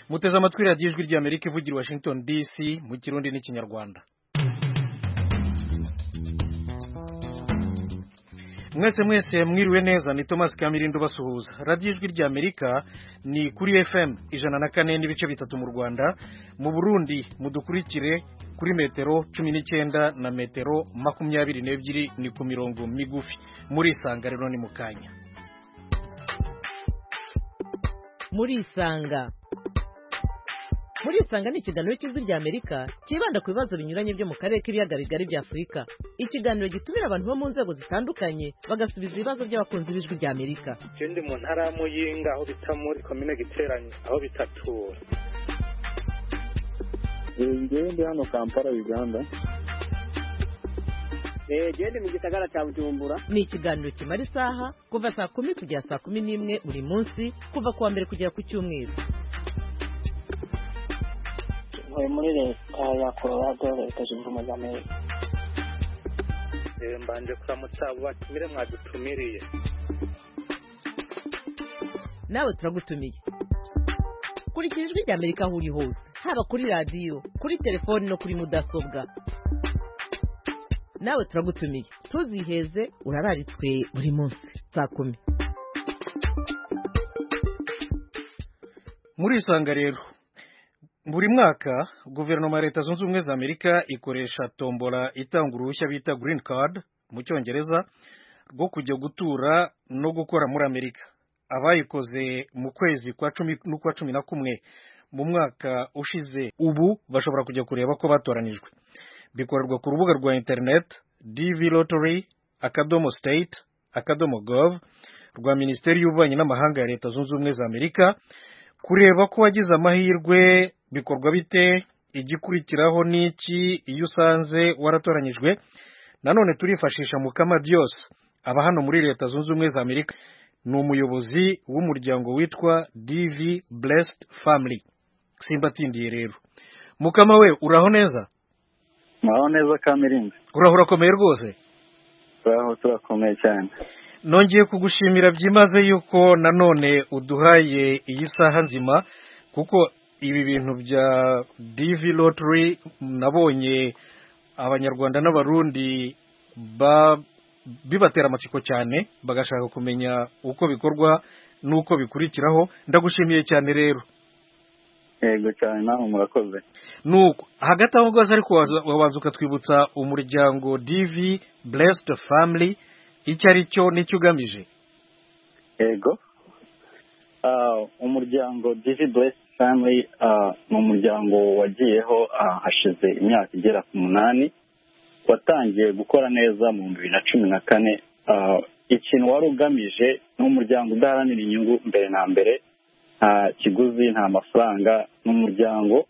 muteze amatwi radiyo ijwi ry'amerika ivugira i washington dc mu kirundi n'ikinyarwanda mwese mwese mwiriwe neza ni thomas kamirindo basuhuza radiyo ijwi rya amerika ni kuri fm ijana na kane n'ibice bitatu mu rwanda mu burundi mudukurikire kuri metero cumi n'icyenda na metero makumyabiri n'ebyiri ni ku mirongo migufi muri isanga rero ni mu kanya muri isanga muri isanga ni ikiganiro cy'ijwi rya amerika cyibanda ku bibazo binyuranye byo mu karere k'ibiyaga bigari bya afurika ikiganiro gitumira abantu bo mu nzego zitandukanye bagasubiza ibibazo by'abakunzi b'ijwi rya amerika je ndi mu ntara ya muyinga aho bita muri komine giteranye aho bitatura njyewe ndi hano kampala uganda gende mu gisagara cya bujumbura ni ikiganiro kimara isaha kuva saa kumi kugera saa kumi n'imwe buri munsi kuva ku wa mbere kugera ku cyumweru ntuye muri leta ya colorado leta zunze ubumwe za amerika mbanje kuramutsa abo batumire mwadutumiriye nawe turagutumiye kurikira ijwi rya amerika aho uri hose haba kuri radiyo kuri telefoni no kuri mudasobwa nawe turagutumiye ntuziheze urararitswe buri munsi saa kumi muri isanga rero buri mwaka guverinoma ya leta zunze ubumwe za amerika ikoresha tombola itanga uruhushya bita green card mu cyongereza rwo kujya gutura no gukora muri amerika abayikoze mu kwezi kwa cumi n'ukwa cumi na kumwe mu mwaka ushize ubu bashobora kujya kureba ko batoranijwe bikorerwa ku rubuga rwa internet dv lottery akadomo state akadomo gov rwa minisiteri y'ububanyi n'amahanga ya leta zunze ubumwe za amerika kureba ko wagize amahirwe bikorwa bite igikurikiraho n'iki iyo usanze waratoranyijwe nanone turifashisha mukama dios aba hano muri leta zunze ubumwe za amerika ni umuyobozi w'umuryango witwa dv blessed family simbatindiye rero mukama we uraho neza naho neza kamirinzi uraho urakomeye rwose turaho turakomeye cyane nongeye kugushimira byimaze yuko nanone uduhaye iyi saha nzima kuko ibi bintu bya divi lottery nabonye abanyarwanda n'abarundi bibatera amatsiko cyane bagashaka kumenya uko bikorwa n'uko bikurikiraho ndagushimiye cyane rero yego cyane nawe murakoze nuko hagati aho rwose ariko wabanza ukatwibutsa umuryango divi blessed family icyo ari cyo n'icyo ugamije yego umuryango divi buresi family ni umuryango wagiyeho hashize imyaka igera ku munani watangiye gukora neza mu bibiri na cumi na kane ikintu wari ugamije ni umuryango udaharanira inyungu mbere na mbere nta kiguzi nta mafaranga ni umuryango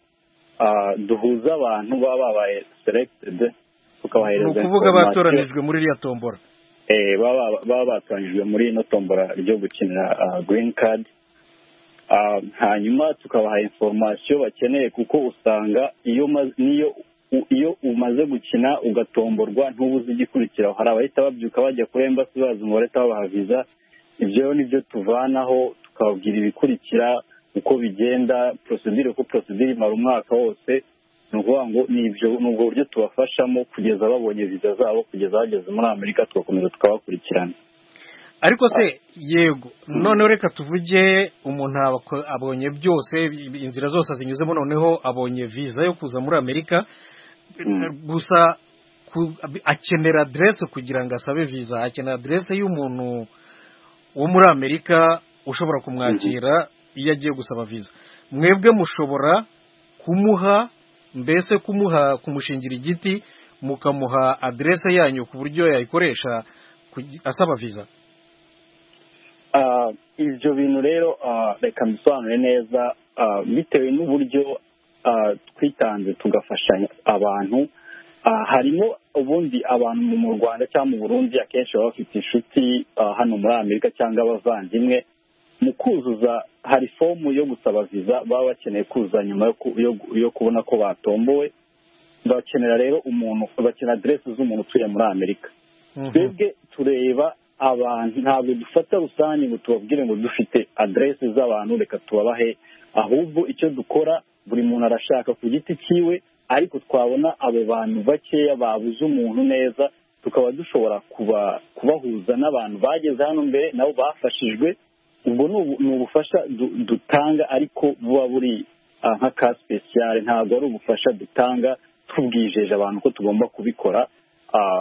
duhuza abantu baba babaye seregitedi ni ukuvuga batoranijwe muri iriya tombora baba batoranyijwe muri ino tombora ryo gukinira green card hanyuma tukabaha inforomasiyo bakeneye kuko usanga iyo umaze gukina ugatomborwa ntubuze igikurikiraho hari abahita babyuka bajya kuri embasi bazi ngo barahita babaha viza ibyo ni byo tuvanaho tukababwira ibikurikira uko bigenda porosidire uko porosidire imara umwaka wose ni ukuvuga ngo ni ubwo buryo tubafashamo kugeza babonye viza zabo kugeza bageze muri amerika tugakomeza tukabakurikirana ariko se yego noneho reka tuvuge umuntu abonye byose inzira zose zinyuzemo noneho abonye viza yo kuza muri amerika gusa akenera aderese kugira ngo asabe viza akenera aderese y'umuntu wo muri amerika ushobora kumwakira iyo agiye gusaba viza mwebwe mushobora kumuha mbese kumuha kumushingira igiti mukamuha aderese yanyu ku buryo yayikoresha asaba viza ibyo bintu rero reka mbisobanure neza bitewe n'uburyo twitanze tugafasha abantu harimo ubundi abantu mu rwanda cyangwa mu burundi akenshi baba bafite inshuti hano muri amerika cyangwa abavandimwe mu kuzuza hari fomu yo gusaba viza baba bakeneye kuzuza nyuma yo kubona ko batombowe bakenera rero umuntu bakenera aderesi z'umuntu utuye muri amerika twebwe tureba abantu ntabwo dufata rusange ngo tubabwire ngo dufite aderesi z'abantu reka tubabahe ahubwo icyo dukora buri muntu arashaka ku giti cyiwe ariko twabona abo bantu bakeya babuze umuntu neza tukaba dushobora kubahuza n'abantu bageze hano mbere nabo bafashijwe ubwo ni ubufasha dutanga ariko buba buri nka ka sipesiyare ntabwo ari ubufasha dutanga tubwijeje abantu ko tugomba kubikora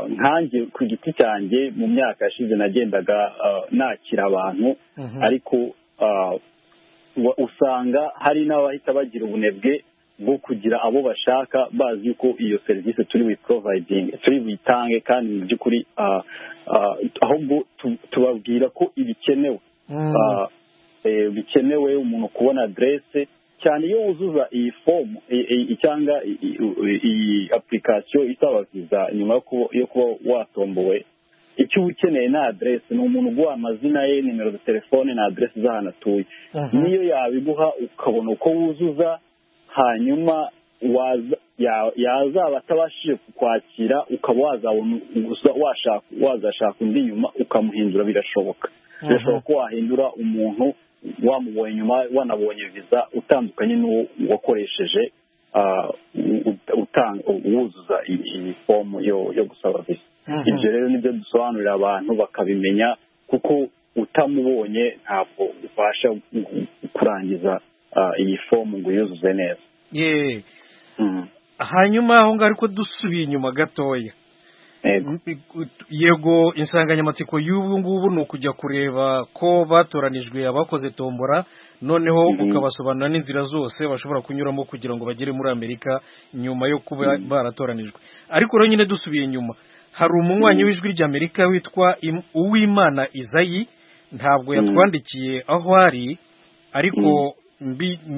nkange ku giti cyanjye mu myaka yashize nagendaga nakira abantu ariko usanga hari n'abahita bagira ubunebwe bwo kugira abo bashaka bazi yuko iyo serivisi turi buyiporovayidinge turi buyitange kandi mu by'ukuri ahubwo tubabwira ko ibikenewe bikenewe umuntu kubona aderese cyane iyo wuzuza iyi fomu cyangwa iyi apurikasiyo isaba viza nyuma yo kuba watombowe icyo uba ukeneye ni aderese ni umuntu uguha amazina ye nimero za telefone na aderese z'ahantu atuye niyo yabiguha ukabona uko wuzuza hanyuma yazaba atabashije kukwakira ukaba wazabona wazashaka undi nyuma ukamuhindura birashoboka birashoboka ko wahindura umuntu wamubonye nyuma wanabonye viza utandukanye n'uwo wakoresheje wuzuza iyi fomu yo gusaba viza ibyo rero nibyo dusobanurira abantu bakabimenya kuko utamubonye ntabwo ubasha kurangiza iyi fomu ngo uyuzuze neza yeee hanyuma aho ngaho ariko dusubiye inyuma gatoya yego insanganyamatsiko y'ubu ngubu ni ukujya kureba ko batoranijwe abakoze tombora noneho ukabasobanura n'inzira zose bashobora kunyuramo kugira ngo bagere muri amerika nyuma yo kuba baratoranijwe ariko rero nyine dusubiye inyuma hari umunywanyi w'ijwi ry'amerika witwa uwimana izayi ntabwo yatwandikiye aho ari ariko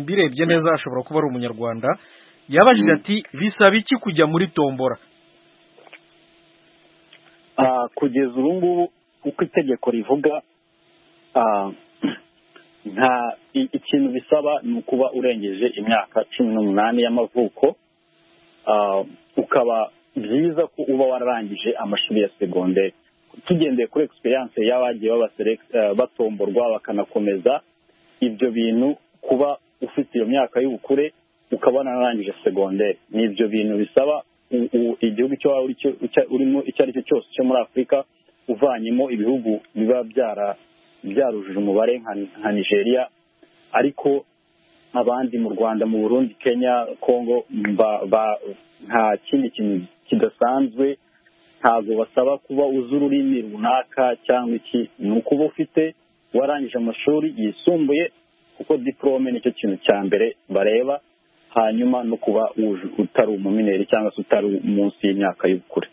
mbirebye neza ashobora kuba ari umunyarwanda yabajije ati bisaba iki kujya muri tombora kugeza ubu ngubu uko itegeko rivuga nta ikintu bisaba ni ukuba urengeje imyaka cumi n'umunani y'amavuko ukaba byiza ko uba wararangije amashuri ya segonderi tugendeye kuri egisperiyanse y'abagiye batomborwa bakanakomeza ibyo bintu kuba ufite iyo myaka y'ubukure ukaba wararangije segonderi ni ibyo bintu bisaba igihugu icyo waba urimo icyo ari cyo cyose cyo muri afurika uvanyemo ibihugu biba byarujuje umubare nka nigeria ariko abandi mu rwanda mu burundi kenya congo nta kindi kintu kidasanzwe ntabwo basaba kuba uzi ururimi runaka cyangwa iki ni ukuba ufite warangije amashuri yisumbuye kuko diporome nicyo kintu cya mbere bareba hanyuma no kuba utari umumineri cyangwa se utari munsi y'imyaka y'ubukure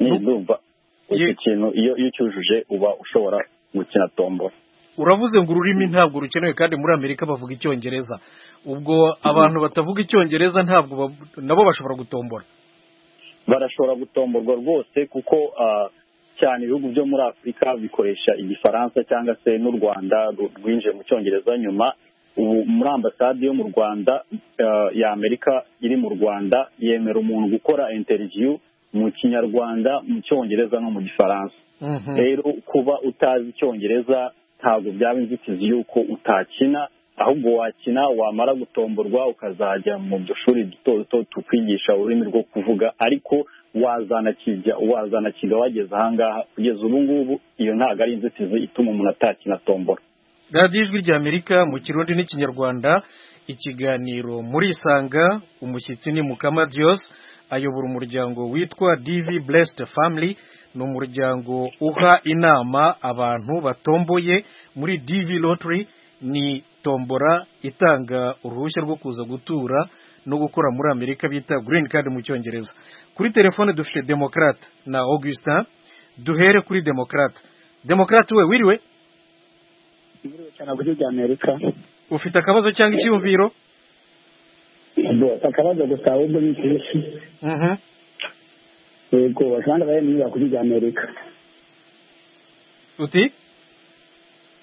nizumva icyo kintu iyo ucyujuje uba ushobora gukina tombora uravuze ngo ururimi ntabwo rukenewe kandi muri amerika bavuga icyongereza ubwo abantu batavuga icyongereza ntabwo nabo bashobora gutombora barashobora gutomborwa rwose kuko cyane ibihugu byo muri afurika bikoresha igifaransa cyangwa se n'u rwanda rwinjiye mu cyongereza nyuma ubu muri ambasade yo mu rwanda ya amerika iri mu rwanda yemera umuntu gukora interiviyu mu kinyarwanda mu cyongereza no mu gifaransa rero kuba utazi icyongereza ntabwo byaba inzitizi y'uko utakina ahubwo wakina wamara gutomborwa ukazajya mu dushuri duto duto tukwigisha ururimi rwo kuvuga ariko wazanakiga wageze ahangaha kugeza ubu ngubu iyo ntabwo ari inzitizi ituma umuntu atakina tombora radiyo ijwi rya amerika mu kirundi n'ikinyarwanda ikiganiro muri isanga umushyitsi ni mukama diyose ayobora umuryango witwa divi buresite famili ni umuryango uha inama abantu batomboye muri divi loteri ni tombora itanga uruhushya rwo kuza gutura no gukora muri amerika bita girini kadi mu cyongereza kuri telefone dufite demokarate na augustin duhere kuri demokarate demokarate we wiriwe ufite akabazo cyangwa icyumviro akabazo gusa ahubwo ni kenshi yego basanga bari mu nyubako ry'amerika uti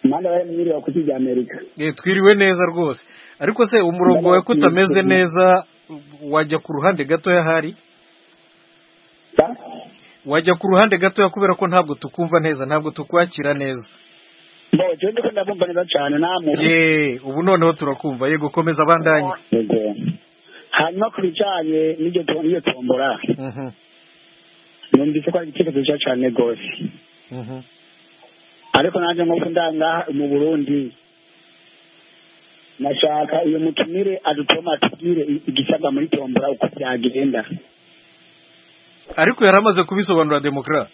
impande bari mu nyubako ry'amerika twiriwe neza rwose ariko se umurongo wawe ko utameze neza wajya ku ruhande gatoya hari wajya ku ruhande gatoya kubera ko ntabwo tukumva neza ntabwo tukwakira neza bo jewe ndiko ndabumva neza cyane namwe ye ubu noneho turakumva ye gukomeza abandanye yego hanyuma ku bijyanye n'iryo to- n'iyo tombora Mhm, numvise ko ari igitekerezo cyiza cyane rwose mhm. ariko nanjye nk'uko ndangaha mu burundi nashaka iyo mutumire adutoma atubwire i- igisabwa muri tombora uko byagenda ariko yari amaze kubisobanura demokra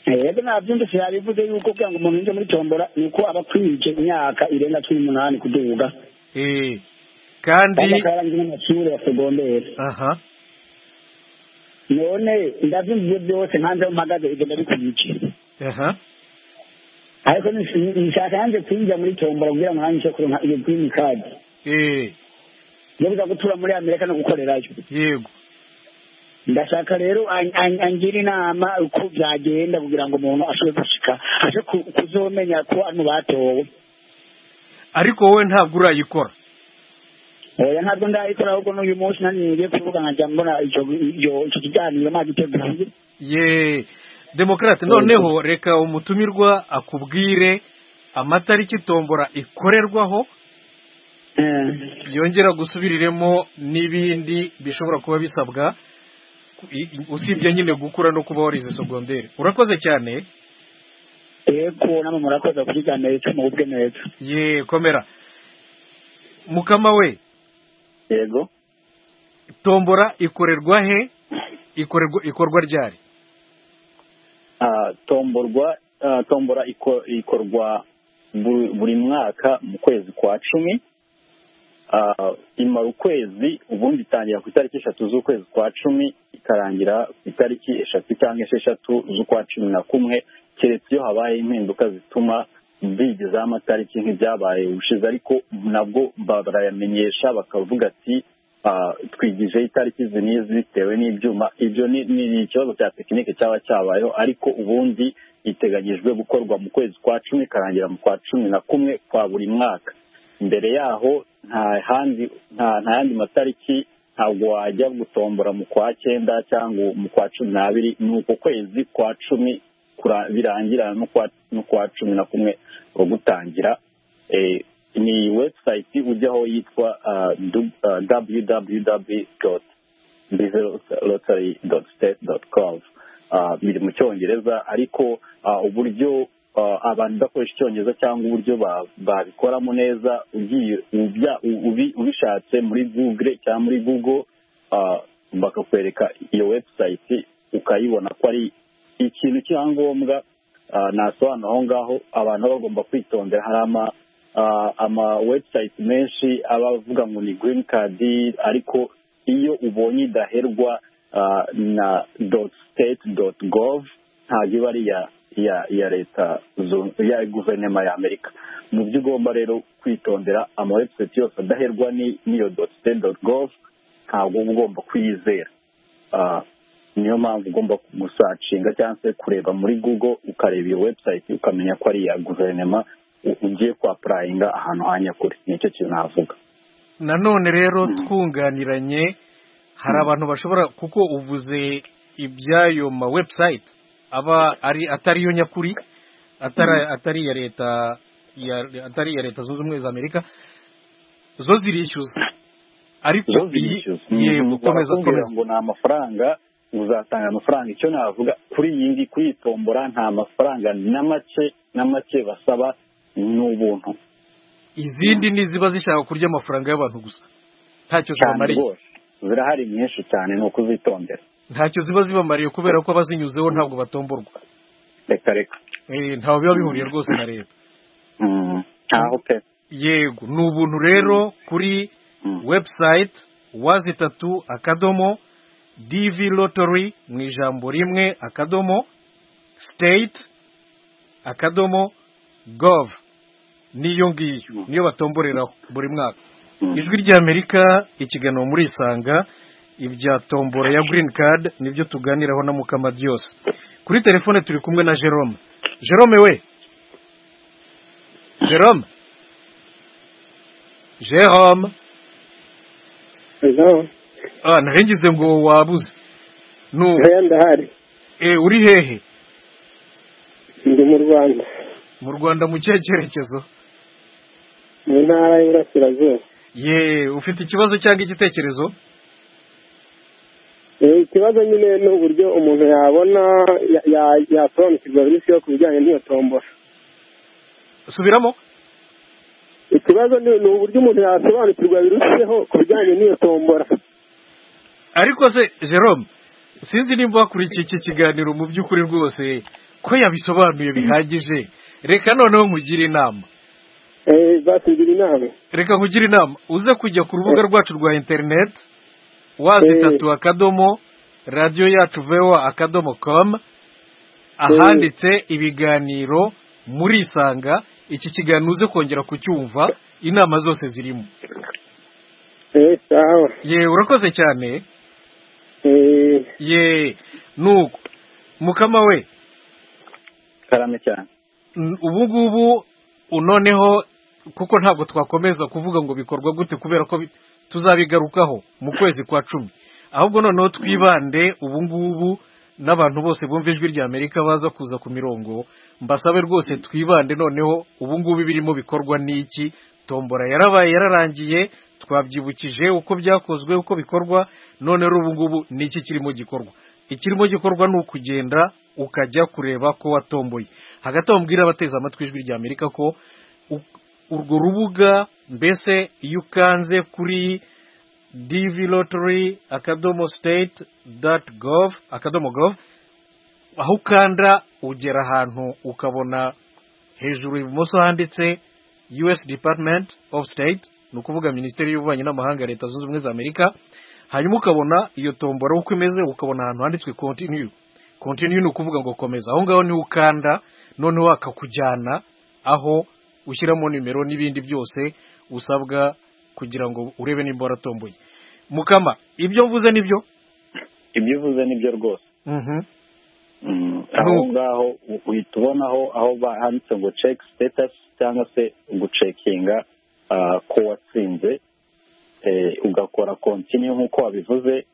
yego nabyumvise yabivuze yuko kugira ngo umuntu yinjire muri tombora ni uko aba akwije imyaka irenga cumi n'umunani kuduga Eh, kandi kandi akaba yarangiye n'amashuri ya segonderi aha none ndabyumvise byose nkanze aho mpagaze ibyo ndabikubike aha ariko nis- nshaka yanze kwinjira muri tombora kugira ngo nanjye nshobore kuronka iyo girini kadi eh, yo kuza gutura muri amerika no gukorerayo yego ndashaka rero an- an- angira inama uko byagenda kugira ngo umuntu ashobore gushika aje ku- kuzomenya ko ari mu batowe ariko wowe ntabwo urayikora oya ntabwo ndayikora ahubwo n'uyu munsi naniriye kuvuga nkajya mbona icyo iyo- icyo kiganiro nagiteguye ye demokrate noneho reka umutumirwa akubwire amatariki tombora ikorerwaho yongera gusubiriremo n'ibindi bishobora kuba bisabwa i- i- usibye nyine gukura no kuba warize segonderi urakoze cyane eko namwe murakoze ku kiganiro cyo mu bwe neza ye komera mukama we yego tombora ikorerwa he ikorerwa ikorwa ryari Ah, tomborwa ah, tombora iko- ikorwa bu- buri mwaka mu kwezi kwa cumi Ah, imara ukwezi ubundi itangira ku itariki eshatu z'ukwezi kwa cumi ikarangira ku itariki eshatu cyangwa esheshatu z'ukwa cumi na kumwe keretse iyo habaye impinduka zituma bigezaho amatariki nk'ibyabaye ubushize ariko nabwo ba- barayamenyesha bakavuga ati ah, twigijeho itariki izi n'izi bitewe n'ibyuma ibyo ni ni ikibazo cya tekinike cyaba cyabayeho ariko ubundi iteganyijwe gukorwa mu kwezi kwa cumi ikarangira mu kwa cumi na kumwe kwa buri mwaka mbere yaho nta handi nta nta yandi matariki ntabwo wajya gutombora mu kwa cyenda cyangwa mu kwa cumi n'abiri ni uko kwezi kwa cumi kura- birangira no kwa no kwa cumi na kumwe ko gutangira Eh, ni website ujyaho yitwa ah, du- ah, www bizerotary.state.gov Ah, biri mu cyongereza ariko ah, uburyo ah, abantu bakoresha icyongereza cyangwa uburyo ba- babikoramo neza ugiye ubya- u- ubi- ubishatse muri google cyangwa muri google ah, bakakwereka iyo website ukayibona ko ari ikintu cyangombwa ah, nasobanura aho ngaho abantu baba bagomba kwitondera hari ama ah, ama website menshi aba avuga ngo ni green card ariko iyo ubonye idaherwa ah, na dot state dot gov ntabwo iba ari iya iya iya leta zun- iya guverinoma ya amerika mu byo ugomba rero kwitondera ama website yose adaherwa ni- n'iyo dot state dot gov ntabwo uba ugomba kuyizera Ah, niyo mpamvu ugomba gusacinga cyangwa se kureba muri google ukareba iyo website ukamenya ko ari iya guverinoma u- ugiye kwapurayinga ahantu ha nyakuri nicyo kintu navuga nanone rero twunganiranye hari abantu bashobora kuko uvuze iby'ayo ma website aba ari atariyo nyakuri atari atari iya leta ya- atari iya leta zunze ubumwe za amerika zo zirishyuza ariko zo iyi- zirishyuza yego komeza barakubwira komeza ngo ni amafaranga uzatanga amafaranga icyo navuga kuri iyi ngi kuyitombora nta mafaranga na make na make basaba ni ubuntu izindi ni iziba zishaka kurya amafaranga y'abantu gusa ntacyo cyane zibamariye rwose zirahari nyinshi cyane ni ukuzitondera ntacyo ziba zibamariye kubera ko abazinyuzeho ntabwo batomborwa reka reka Eh, ntaho biba bihuriye rwose na leta Mm, ntaho pe yego ni ubuntu rero kuri Mm. website wazitatu akadomo dv lottery mu ijambo rimwe akadomo state akadomo gov niyo ngiyo niyo batomboreraho buri mwaka Mm. ijwi ry'amerika ikiganiro muri isanga ibya tombora ya green card nibyo tuganiraho na mukama byose kuri telefone turi kumwe na jerome jerome we jerome jerome ejo ah narengize ngo wabuze nu ndahari eh uri hehe ndi mu rwanda mu rwanda mu kihe cyerekezo mu ntara y'iburasirazuba ye ufite ikibazo cyangwa igitekerezo ikibazo nyine ni uburyo umuntu yabona yasobanukirwa byinshi yo ku bijyanye n'iyo tombora subiramo ikibazo ni uburyo umuntu yasobanukirwa birushijeho ku bijyanye n'iyo tombora ariko se jerome sinzi nimba wakurikiye iki kiganiro mu by'ukuri rwose ko yabisobanuye bihagije reka noneho nkugire inama batugira inama reka nkugire inama uze kujya ku rubuga rwacu rwa interineti wazi tatu akadomo radiyo yacu vewa akadomo komu ahanditse ibiganiro muri isanga iki kiganiro uze kongera kucyumva inama zose zirimo ye urakoze cyane ye nuko mukama we karame cyane ubu ngubu noneho kuko ntabwo twakomeza kuvuga ngo bikorwa gute kubera ko tuzabigarukaho mu kwezi kwa cumi ahubwo noneho twibande ubu ngubu n'abantu bose bumva ijwi rya amerika baza kuza ku mirongo mbasabe rwose twibande noneho ubu ngubu ibirimo bikorwa n'iki tombora yarabaye yararangiye twabyibukije uko byakozwe uko bikorwa none rero ubu ngubu ni iki kirimo gikorwa ikirimo gikorwa ni ukugenda ukajya kureba ko watomboye hagati wabwira abateze amatwi ijwi rya amerika ko urwo rubuga mbese iyo ukanze kuri divi lotori akadomo siteti dati govu akadomo govu aho ukanda ugera ahantu ukabona hejuru ibumoso handitse us department of state ni ukuvuga minisiteri y'ububanyi n'amahanga leta zunze ubumwe za amerika hanyuma ukabona iyo tombora uko imeze ukabona ahantu handitswe kontiniyu kontiniyu ni ukuvuga ngo komeza aho ngaho niho ukanda noneho akakujyana aho ushyiramo nimero n'ibindi byose usabwa kugira ngo urebe nimba waratomboye mukama ibyo mvuze nibyo ibyo uvuze nibyo rwose aho ngaho uhita ubonaho aho handitse ngo ceki sitetasi cyangwa se gucekinga ko watsinze ugakora kontiniyu nk'uko wabivuze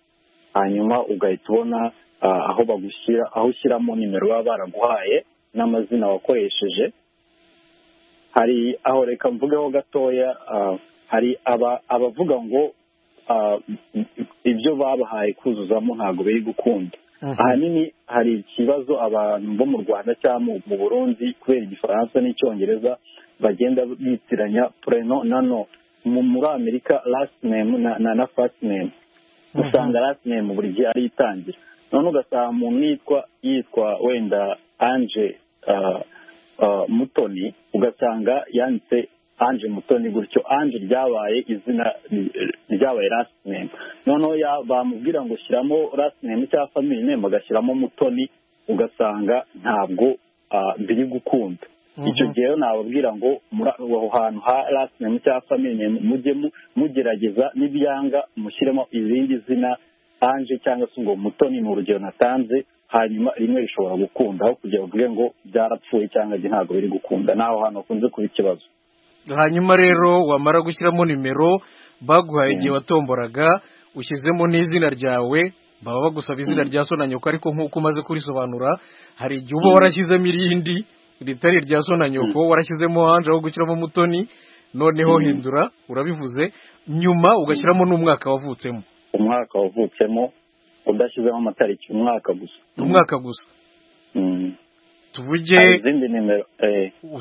hanyuma ugahita ubona aho bagushyira aho ushyiramo nimero baba baraguhaye n'amazina wakoresheje hari aho reka mvugeho gatoya hari abavuga ngo ibyo babahaye kuzuzamo ntabwo biri gukunda ahanini hari ikibazo abantu bo mu rwanda cyangwa mu burundi kubera igifaransa n'icyongereza bagenda bitiranya pureno na no muri amerika lasiti nemu na fasiti nemu usanga lasiti nemu buri gihe ari itangira none ugasanga umuntu yitwa yitwa wenda anje mutoni ugasanga yanditse anje mutoni gutyo anje ryabaye izina ryabaye name noneho bamubwira ngo shyiramo name cyangwa family name agashyiramo mutoni ugasanga ntabwo biri gukunda icyo gihe nababwira ngo aho hantu ha name cyangwa family name mujye mugerageza n'ibyanga mushyiremo izindi zina anje cyangwa se ngo mutoni ni urugero natanze hanyuma rimwe rishobora gukunda aho kugira ngo ngo byarapfuye cyangwa ntabwo biri gukunda naho hantu hakunze kuba ikibazo hanyuma rero wamara gushyiramo nimero baguhaye igihe watomboraga ushyizemo n'izina ryawe baba bagusaba izina rya so na nyoko ariko nk'uko umaze kurisobanura hari igihe uba warashyizemo irindi ritari irya so na nyoko warashyizemo hanze aho gushyiramo mutoni noneho hindura urabivuze nyuma ugashyiramo n'umwaka wavutsemo umwaka wavutsemo udashyizemo amatariki umwaka gusa umwaka gusa tuvuge izindi nimero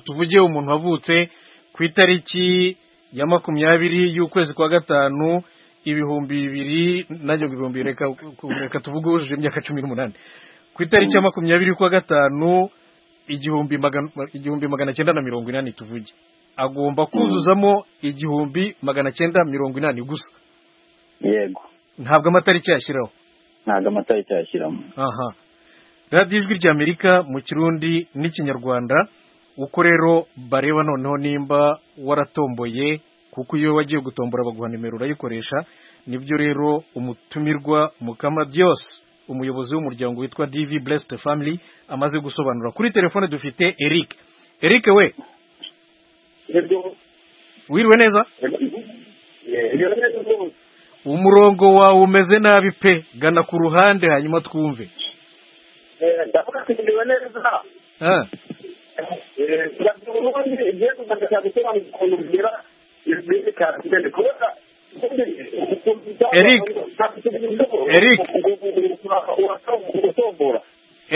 tuvuge umuntu wavutse ku itariki ya makumyabiri y'ukwezi kwa gatanu ibihumbi bibiri najyaga ibihumbi reka tuvuge wujuje imyaka cumi n'umunani ku itariki ya makumyabiri y'ukwa gatanu igihumbi magana cyenda na mirongo inani tuvuge agomba kuzuzamo igihumbi magana cyenda mirongo inani gusa yego ntabwo amatariki yashyiraho ntabwo amatariki yashyiramo aha radiyo ijwi rya amerika mu kirundi n'ikinyarwanda uko rero bareba noneho nimba waratomboye kuko iyo wagiye gutombora baguha nimero urayikoresha nibyo rero umutumirwa mukamadios umuyobozi w'umuryango witwa divi blessed family amaze gusobanura kuri telefone dufite eric eric we wiriwe neza umurongo wawe umeze nabi pe gana ku ruhande hanyuma twumve ndavuga ko neza ubundi igihe kuzajya gusobanura ukuntu ugira ibyerekana imbere kubera Eric Eric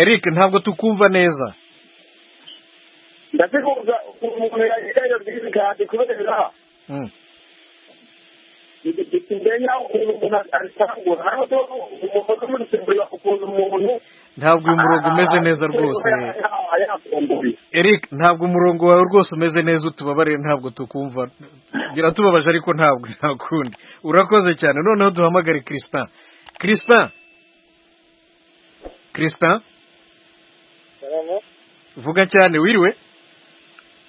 Eric ntabwo tukumva neza ndakikubuza umuntu yagira iyo byirekana kubera ntabwo uyu murongo umeze neza rwose eric ntabwo umurongo wawe rwose umeze neza utubabarire ntabwo tukumva biratubabaje ariko ntabwo nta kundi urakoze cyane noneho duhamagare chrispin chrispin chrispin vuga cyane wiriwe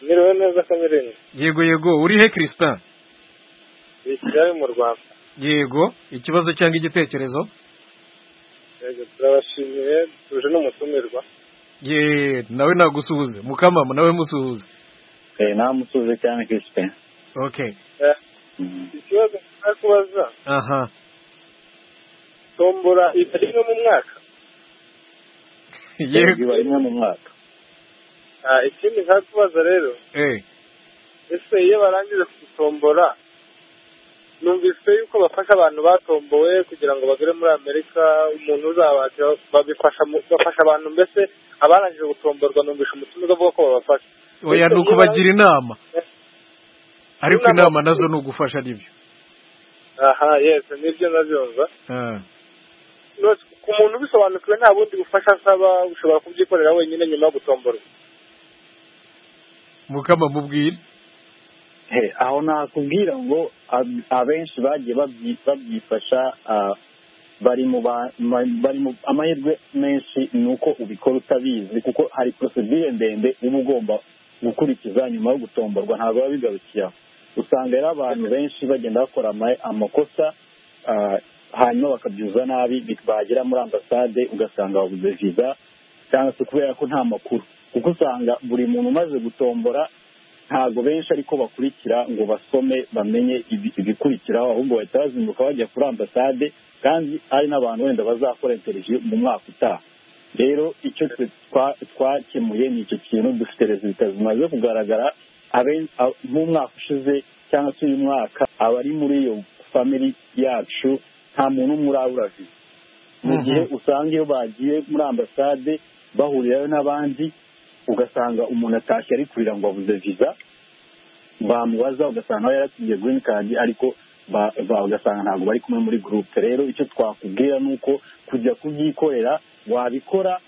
niriwe neza kamereni yego yego uri he chrispin ni kigali mu rwanda yego ikibazo cyangwa igitekerezo yego turabashimiye tuje n'umutumirwa ye nawe nagusuhuze mukamama nawe musuhuze namusuze cyane kisipe okay ikibazo nshaka kubaza aha tombora iba rimwe mu mwaka yego iba rimwe mu mwaka Ah, ikindi nshaka kubaza rero eh ese iyo barangije gutombora numvise yuko bafasha abantu batombowe kugira ngo bagere muri amerika umuntu uzabasha babifasha mu- bafasha abantu mbese abarangije gutomborwa numvisha umutumirwa avuga ko babafasha oya ni ukubagira inama ariko Inama- inama nazo ni ugufasha nibyo aha yes nibyo nabyumva Ah, None ku muntu ubisobanukiwe nta bundi bufasha asaba ushobora kubyikorera wenyine nyuma yo gutomborwa mukama mubwire He, aho nakubwira ngo ab- abenshi bagiye babyi- babyifasha ah, bari mu ba- ma- bari mu amahirwe menshi ni uko ubikora utabizi kuko hari porosedire ndende uba ugomba gukurikiza nyuma yo gutomborwa ntabwo biba bigarukiye aho usanga rero abantu benshi bagenda bakora ama- amakosa ah, hanyuma bakabyuza nabi bi- bagera muri ambasade ugasanga babuze viza cyangwa se kubera ko nta makuru kuko usanga buri muntu umaze gutombora ntabwo benshi ariko bakurikira ngo basome bamenye ibi- ibikurikiraho ahubwo bahita bazinduka bajya kuri ambasade kandi hari n'abantu wenda bazakora interiviyu mu mwaka utaha rero icyo twe twa- twakemuye ni icyo kintu dufite rezilita zimaze kugaragara abe- a- mu mwaka ushize cyangwa se uyu mwaka abari muri iyo famiri yacu nta muntu umwe urabura viza mu gihe usanga iyo bagiye muri ambasade bahurirayo n'abandi ugasanga umuntu atashye ari kurira ngo abuze viza bamubaza ugasanga nawe yaratingiye green card ariko ba- ba- ugasanga ntabwo bari kumwe muri gurupe rero icyo twakubwira ni uko kujya kubyikorera wabikora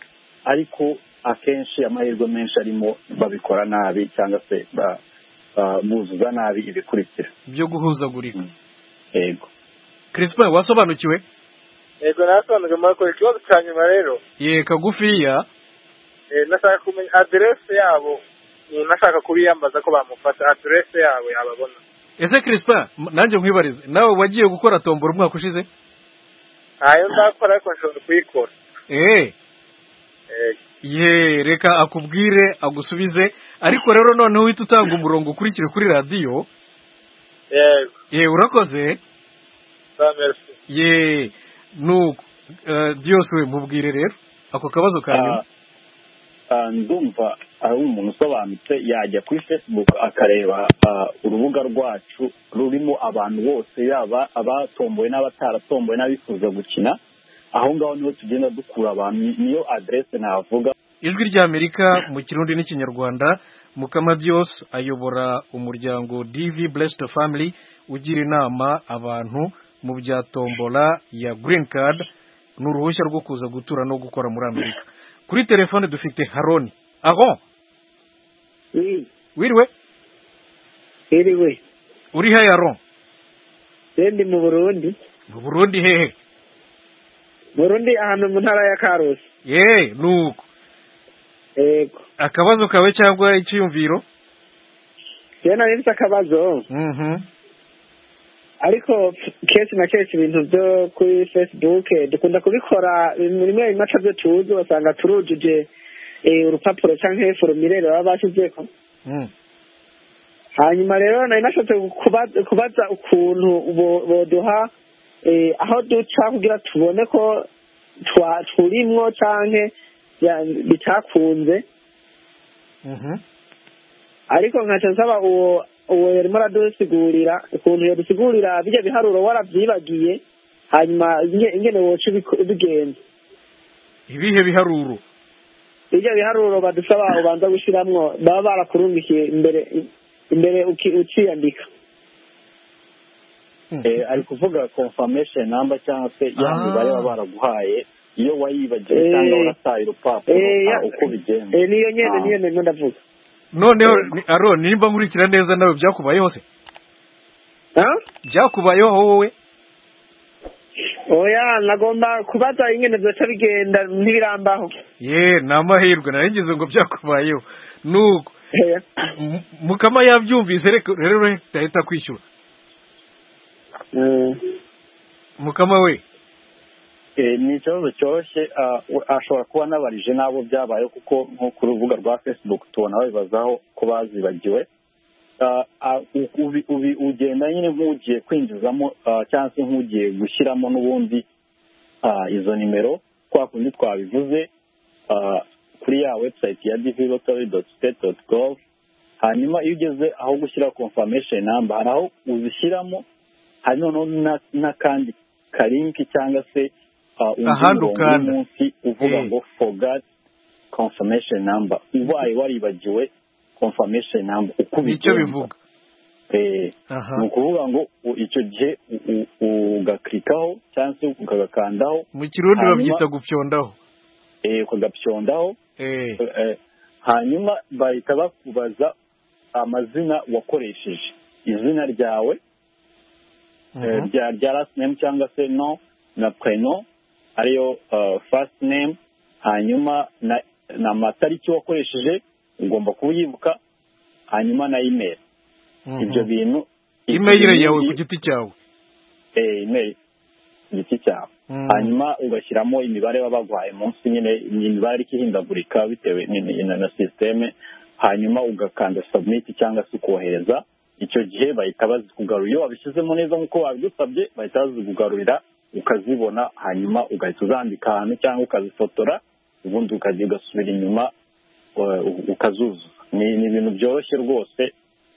ariko akenshi amahirwe menshi arimo babikora nabi cyangwa se ba- ba- buzuza nabi ibikurikira byo guhuzagurika yego crispin wasobanukiwe yego nasobanuye muri ko ikibazo cya nyuma rero ye kagufiya eh, nashaka kumenya aderese yabo umuntu ashaka kubiyambaza ko bamufasha aderese yabo yababona ese crispin m- nanjye nkwibarize nawe wagiye gukora tombora umwaka ushize ntayo ndakora ariko nshobora kuyikora eh Eh, ye reka akubwire agusubize ariko rero noneho uhita utanga umurongo ukurikire kuri radiyo yego ye urakoze za merci ye nuko eh, diyose we mubwire rero ako kabazo ka nyuma Ah, ah, ndumva ari umuntu usobanutse yajya kuri facebook akareba ah, urubuga rwacu rurimo abantu bose yaba abatomboye n'abataratomboye n'abifuza gukina aho ngaho niho tugenda dukura abantu ni- niyo aderese navuga ijwi ry'amerika mu kirundi n'ikinyarwanda mukamadios ayobora umuryango dv blessed family ugira inama abantu mu bya tombola ya green card ni uruhushya rwo kuza gutura no gukora muri amerika kuri telefone dufite haroni aho Oui, wiriwe iriwe. uri he yaron Je ndi mu Burundi. mu burundi hehe Burundi ahantu mu ntara ya Karusi. ye nuko Yego. akabazo kawe cyangwa icyiyumviro Je nari nzi akabazo. mhm Ariko kenshi na kenshi ibintu byo kuri Facebook eh, dukunda kubikora ibintu rimwe rimwe atabyo tuzi basanga turujuje eh, urupapuro canke formulaire baba bashyizeko. Mm. hanyuma rero nari nashatse kuba- kubaza ukuntu bo- boduha eh, aho duca kugira tubone ko twa- turimwo canke ya- bitakunze Mhm. ariko nkaca nsaba uwo uwo yarimo aradusigurira ukuntu yadusigurira bijya biharuro warabyibagiye hanyuma inge- ingene woca ubiko- ubigenza ibihe biharuro ibyo biharuro badusaba ubanza gushiramwo baba barakurungikiye imbere imbere uki- ukiyandika Eh, ari kuvuga confirmation number cyangwa se ya Ah. mibare baba baraguhaye iyo wayibagiwe Eh. cyangwa warataye urupapuro Eh, ah, ya- uko bigenda Eh, niyo nyene Ah. niyo nyene ndavuga noneho ni- aro nimba nkurikira neza nawe byakubayeho se Ah? byakubayeho wowe oya nagomba kubaza ingene byoca bigenda ntibirambaho ye ni amahirwe narengeje ngo byakubayeho nuko Oya. M- mukama yabyumvise reka- rero reka ahita kwishyura Mm. mukama we Eh, ni ikibazo cyoroshye ah, we- ashobora kuba anabarije n'abo byabaye kuko nko ku rubuga rwa facebook tubona babibazaho ko bazibagiwe Ah, ah, u- ubi- ubi- ugenda nyine nk'ugiye kwinjizamo ah, cyangwa se nk'ugiye gushyiramo n'ubundi ah, izo nimero kwa kundi twabivuze ah, kuri ya website ya divi lottery dot state dot gov hanyuma iyo ugeze aho gushyira confirmation number hari aho uzishyiramo hari noneho na- n'akandi karinki cyangwa se ah, undi Ahandi murongo ukanda. uri munsi uvuga Eh. ngo forgot confirmation number ubaye waribagiwe confirmation number uko nicyo ubigenza. bivuga Eh, aha ni ukuvuga ngo u- icyo gihe u- u- ugakirikaho cyangwa se ukagakandaho mu kirundi hanyuma- babyita gupyondaho eh, ukagapyondaho eh Eh, hanyuma bahita bakubaza amazina wakoresheje izina ryawe eh, mhm. rya rya last name cyangwa se no na preno ariyo eh, first name hanyuma na na amatariki wakoresheje ugomba kuyibuka hanyuma na email Mhm. ibyo bintu ibyo imeyire bintu yawe ku iyo- giti cyawe eh, email igiti cyawe Mhm. hanyuma ugashyiramo imibare baba baguhaye munsi nyine ni imibare iri ihindagurika bitewe ni- ni- na na sisiteme hanyuma ugakanda submit cyangwa se ukohereza icyo gihe bahita bazikugarura iyo wabishyizemo neza nk'uko babigusabye bahita bazikugarurira ukazibona hanyuma ugahita uzandika ahantu cyangwa ukazifotora ubundi ukajya ugasubira inyuma eh, u- ukazuzuza ni ni ibintu byoroshye rwose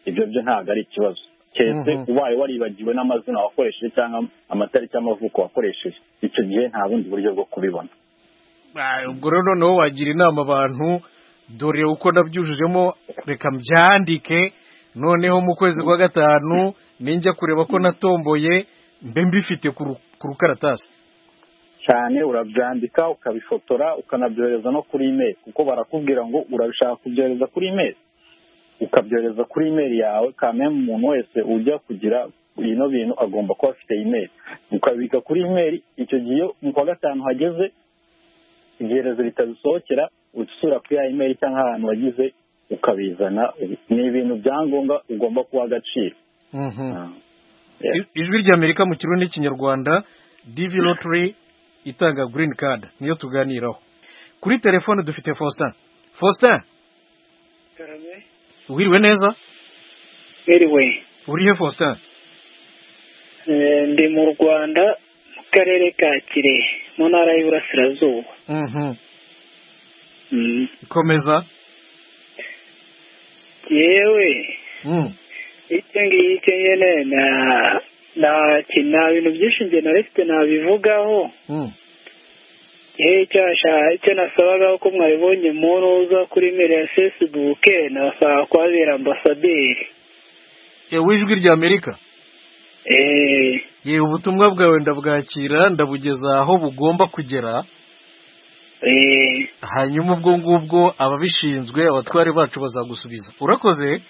ibyo byo ntabwo ari ikibazo keretse Mhm. ubaye waribagiwe n'amazina wakoresheje cyangwa amatariki y'amavuko wakoresheje icyo gihe nta bundi buryo bwo kubibona Ah, ubwo rero noneho wagira inama abantu dore uko nabyujujemo reka mbyandike noneho mu kwezi kwa gatanu ninjya kureba ko natomboye mbe mbifite ku ru- ku rukaratasi cyane urabyandika ukabifotora ukanabyohereza no kuri email kuko barakubwira ngo urabishaka kubyohereza kuri email ukabyohereza kuri email yawe kandi umuntu wese ujya kugira bino bintu agomba kuba afite email ukabika kuri email icyo gihe iyo mu kwa gatanu hageze ibyerezo bitazisohokera usura kuri ya email cyangwa ahantu wagize ukabizana ni ibintu bya ngombwa ugomba kuha agaciro Mhm. Ah. Yeah. I- ijwi ry'amerika mu kirundi n'ikinyarwanda dv lottery itanga green card niyo tuganiraho kuri telefone dufite faustin faustin wiriwe neza Anyway, urihe faustin eh, ndi mu rwanda mu karere ka kirehe mu ntara y'uburasirazuba Mhm. Mm. komeza yewe Mm. icyo ngicyo nyine na na nta bintu byinshi njye naretse nabivugaho Mm. yewe cyasha icyo nasabagaho ko mwabibonye mu ntuza kuri mere ya fesibuke nabasaba kuhabera ambasaderi Eh, w'ijwi ry'amerika eee yewe ubutumwa bwawe ndabwakira ndabugeza aho bugomba kugera eee hanyuma ubwo ngubwo ababishinzwe abatware bacu bazagusubiza urakoze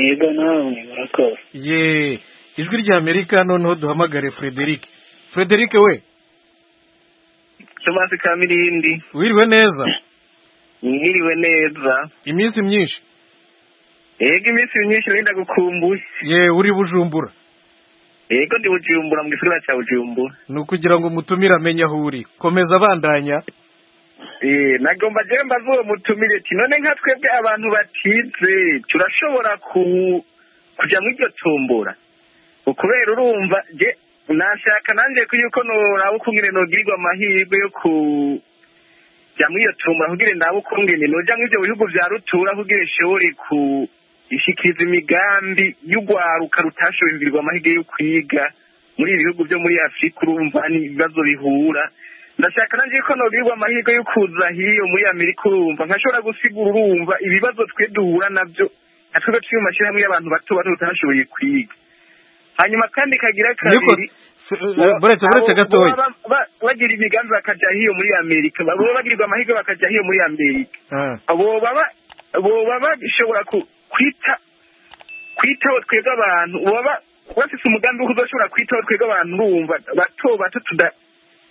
yego nawe murakoze ye ijwi ry'amerika noneho duhamagare frederic frederic we Tomasi Kamirindi wiriwe neza mwiriwe neza iminsi myinshi yego iminsi myinshi wenda gukumbuye ye uri bujumbura yego ndi bujumbura mu gisagara cya bujumbura ni ukugira ngo umutumire amenye aho uri komeza abandanya Eh, nagomba jya mbaza uwo mutumire ati none nka twebwe abantu batize turashobora ku kujya mu iryo tombora ukubera urumva je nashaka nanjye ko yuko noraba uko nyine nogirirwa amahirwe yo ku jya muri iyo tombora kugira nawe ukungene noja muri ibyo bihugu vya rutura kugira ishobore ku ishikiriza imigambi y'urwaruka rutashobimbirwa amahirwe yo kwiga muri ibi bihugu byo muri afurika urumva n'ibibazo bihura ndashaka nanjye ko nobwirwa amahirwe yo kuza hiyo muri amerika urumva nkashobora gusigura urumva ibibazo twe duhura nabyo natwe turi mu mashyirahamwe y'abantu bato bato batashoboye kwiga hanyuma kandi kagira kabiri buretse buretse gatoya bagira imigambi bakajya hiyo muri amerika boba bagirirwa amahirwe bakajya hiyo muri amerika boba bashobora kwita kwitaho twebwe abantu boba bafise umugambi wo kuzashobora kwitaho twebwe abantu urumva bato bato tuda